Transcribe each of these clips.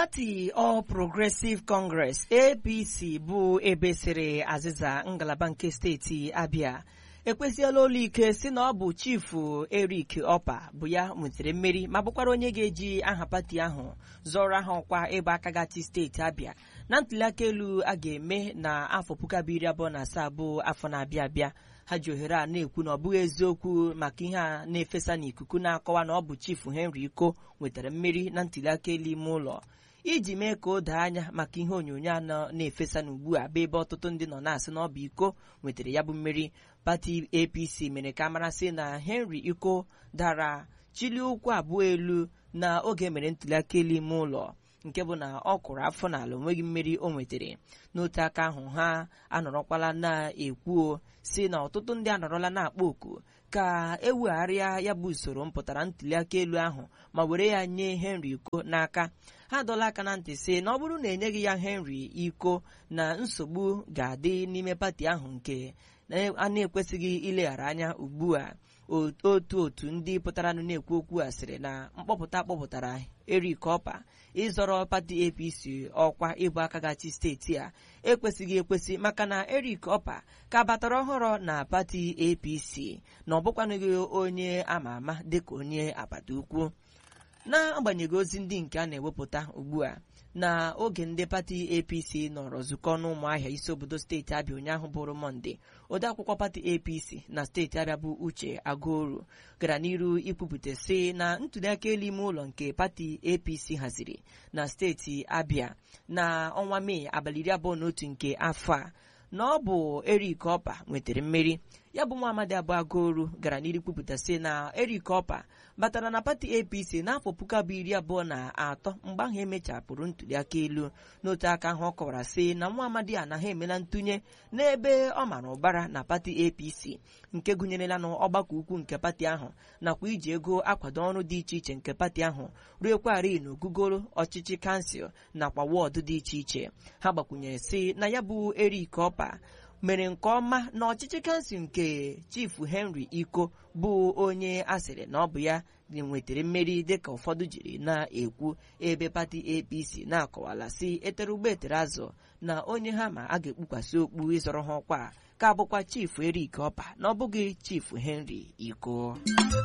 pati All Progressive Congress APC bụ ebe siri azịza ngalaba nke steeti Abia ekwesịela ụlọ ike si na ọ bụ chifu Eric Opa bụ ya nwetara mmeri ma bụkwara onye ga-eji aha pati ahụ zọrọ aha ọkwa ịba aka gati steeti Abia na ntụliaka elu a ga-eme na afọ puku abụọ iri abụọ na asaa bụ afọ na-abịa abịa ha ji ohere a na-ekwu na ọ bụghị eziokwu maka ihe a na-efesa n'ikuku na-akọwa na ọ bụ chifu Henry Iko nwetara mmeri na ntụliaka elu ime ụlọ iji mee ka o doo anya maka ihe onyonyo anọ na-efesa n'ugbu a bụ ebe ọtụtụ ndị nọ na-asị na ọ bụ Iko nwetara ya bụ mmeri pati APC mere ka amarasị na Henry Iko dara chili ụkwụ abụọ elu na oge mere ntụliaka elu ime ụlọ nke bụ na ọ kụrụ afọ n'ala onweghị mmeri o nwetara n'otu aka ahụ ha anọrọkwala na-ekwu si na ọtụtụ ndị anọrọla na-akpọ oku ka ewegharịa ya bụ usoro mpụtara ntụliaka elu ahụ ma were ya nye Henry Iko n'aka ha dọla aka na ntị sị na ọ bụrụ na enyeghị ya Henry Iko na nsogbu ga-adị n'ime pati ahụ nke a na-ekwesịghị ileghara anya ugbu a otu otu ndị pụtaranụ na-ekwu okwu a sịrị na mkpọpụta kpọpụtara Eric Opa ịzọrọ pati APC ọkwa ịbụ aka gachi steeti a ekwesịghị ekwesị maka na Eric Opa ka batara ọhụrụ na pati APC na ọ bụkwanụghị onye ama ama dịka onye agbata ukwu n'agbanyeghị ozi ndị nke a na-ewepụta ugbu a na oge ndị pati APC nọrọ zukọ n'ụmụahịa isi obodo steeti Abịa ụnyaahụ bụrụ Mọnde odeakwụkwọ pati APC na steeti Abịa bụ Uche Agụoru gara n'iru ikwupụta sị na ntụliaka elu ime ụlọ nke pati APC haziri na steeti Abịa na ọnwa Mee abalị iri abụọ na otu nke afọ a na ọ bụ Eric Opa nwetara mmeri ya bụ nwa amadi abụọ Agụoru gara n'iru kwupụta sị na Eric Opa batara na pati APC n'afọ puku abụọ iri abụọ na atọ mgbe ahụ emechapụrụ ntụliaka elu n'otu aka ahụ ọ kọwara sị na nwa amadi anaghị emela ntụnye n'ebe ọ mara ụbara na pati APC nke gụnyerela n'ọgbakọ ukwu nke pati ahụ nakwa iji ego akwado ọrụ dị iche iche nke pati ahụ ruekwarị n'ogugoro ọchịchị kansụl nakwa wọdụ dị iche iche ha gbakwunyere sị na ya bụ Eric Opa mere nke ọma na ọchịchị kansụl nke chifu Henry Iko bụ onye asịrị na ọ bụ ya nwetara mmeri dịka ụfọdụ jiri na-ekwu ebe pati APC na-akọwala si etere ugbo etere azụ na onye ha ma a ga-ekpukwasị okpu ịzọrọ ha ọkwa ka bụkwa chifu Eric Opa na ọ bụghị chifu Henry Iko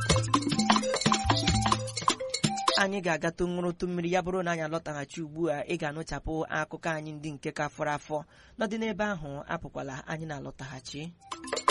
anyị ga-agata ṅụrụtụ mmiri ya bụrụ na anyị alọtaghachi ugbu a ị ga-anụchapụ akụkọ anyị ndị nke ka fọrọ afọ nọdị n'ebe ahụ apụkwala anyị na-alọtaghachi